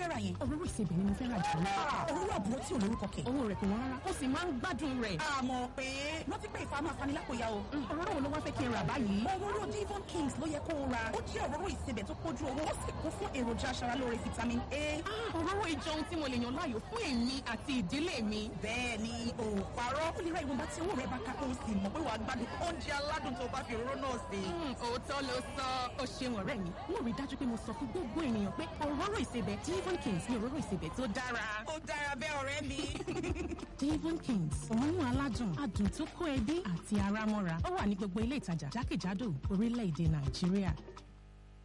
fẹ́ ra yẹn. òróró ìsebẹ̀ ni mo fẹ́ rà jù lọ. òróró àbúrò tí ò lórúkọ kẹ̀. owó rẹ̀ kò wọ́n rárá ó sì máa ń gbádùn rẹ̀. àmọ́ pé rántí pé ìfà máa fani lápòyà o. òróró wo ló wá fẹ́ kí n rà báyìí. òróró Devon Kings ló yẹ kó o ra ó jẹ́ òróró ìsebẹ̀ tó pójú owó ó sì kún fún èròjà aṣaralóore vitamin A. òróró ìjọ ohun tí mo lè yàn láàyò fún èmi àti ìdílé mi. bẹ́ẹ̀ ni o ò parọ́ ó lè ra ìwọ̀nba tí owó rẹ̀ bá ká kó o sì mọ̀ pé wàá gbádùn oúnjẹ aládùn tó bá fi òróró náà sè. òótọ́ ló sọ ó ṣeun ọ̀rẹ́ mi mo rí dájú pé mo sọ fún gbogbo ènìyàn pé òróró ìsebẹ̀ Devon Kings ni òróró ìsebẹ̀ tó dára. ó dára bẹ́ẹ̀ ọ̀rẹ́ mi. Devon Kings òórùn aládùn adùn tó kó ẹbí àti ara mọ́ra ó wà ní gbogbo ilé ìtajà jákèjádò orílẹ̀-èdè Nàìjíríà.